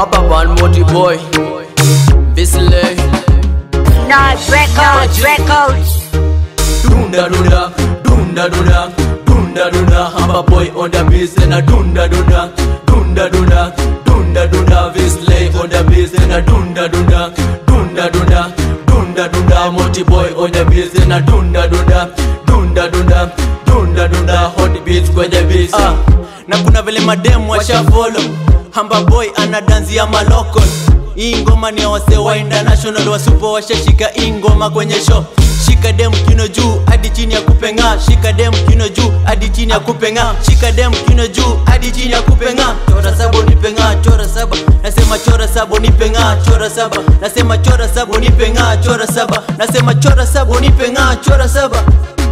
hapa ban moti boy Bisley Nas Records, Records. Dunda dunda, dunda dunda, dunda dunda Hamba boy on the beat and a dunda dunda Dunda dunda, dunda dunda Bisley on the beat and a dunda dunda Dunda dunda, dunda dunda Moti boy on the beat and a dunda dunda Dunda dunda, dunda dunda Hot beats kwenye beats Ah, na kuna vile mademu washa follow hamba boy ana danzi ya malokol hii ngoma ni ya wase wa international wasupo washashika hii ngoma kwenye show shika dem kino juu hadi chini ya kupenga shika dem kino juu hadi chini ya kupenga shika dem kino juu hadi chini ya kupenga chora sabo nipenga chora saba nasema chora sabo nipenga chora saba nasema chora sabo nipenga chora saba nasema chora sabo nipenga chora saba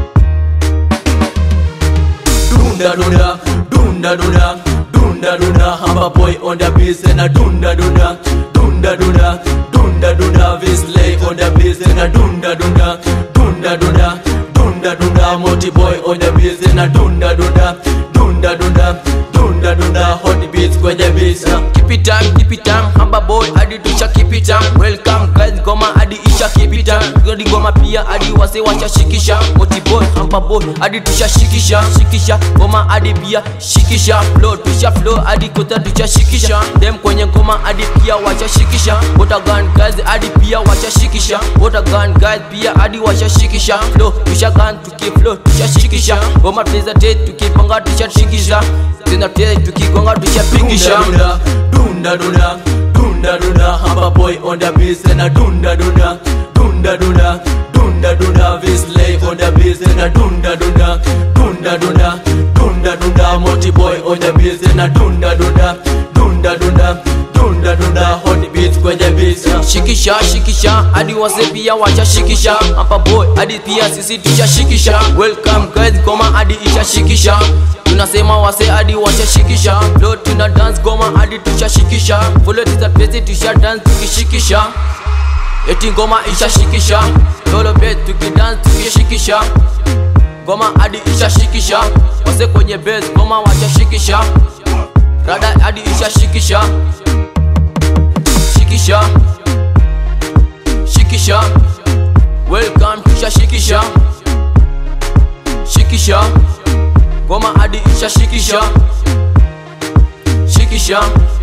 Dunda dunda, dunda dunda, dunda dunda Hamba boy on the beat and a dunda dunda Dunda dunda, dunda dunda Bisley on the beat and a dunda dunda Dunda dunda, dunda dunda Moti boy on the beat and a dunda dunda Dunda dunda, dunda dunda Hot beats kwenye beats uh. Keep it time, keep it time Hamba boy hadi tusha keep it time Welcome guys goma hadi isha keep it time Godi goma pia hadi wase wacha shikisha Moti boy, hamba boy hadi tusha shikisha Shikisha, goma hadi pia shikisha Flow tusha flow hadi kota tusha shikisha Dem kwenye ngoma hadi pia wacha shikisha Water gun guys hadi pia wacha shikisha Water gun guys pia hadi wacha shikisha Flow tusha gun tuki flow tusha shikisha Goma tuweza te tukipanga tusha shikisha Tena te tukigonga tusha pingisha Dunda dunda dunda dunda dunda Hamba boy on the beat and a dunda dunda Dunda dunda dunda dunda Bisley on the beat and a dunda dunda Dunda dunda dunda dunda Moti boy on the beat and a dunda dunda Dunda dunda dunda dunda Hot beats kwenye beats Shikisha shikisha hadi wase pia wacha shikisha Hapa boy hadi pia sisi tusha shikisha Welcome guys goma hadi isha shikisha tunasema wase hadi wacha shikisha Flow tuna dance goma hadi tusha shikisha Follow tisa pesi tusha dance tukishikisha Eti ngoma isha shikisha Lolo bet tukidance tukishikisha Ngoma hadi isha shikisha Wase kwenye base ngoma wacha shikisha Rada hadi isha shikisha Shikisha Shikisha Welcome tusha shikisha Shikisha Ngoma hadi isha shikisha Shikisha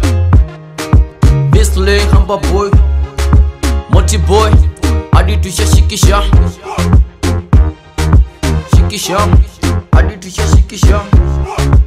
Bisley Hamba boy Moti boy hadi tusha shikisha Shikisha hadi tusha shikisha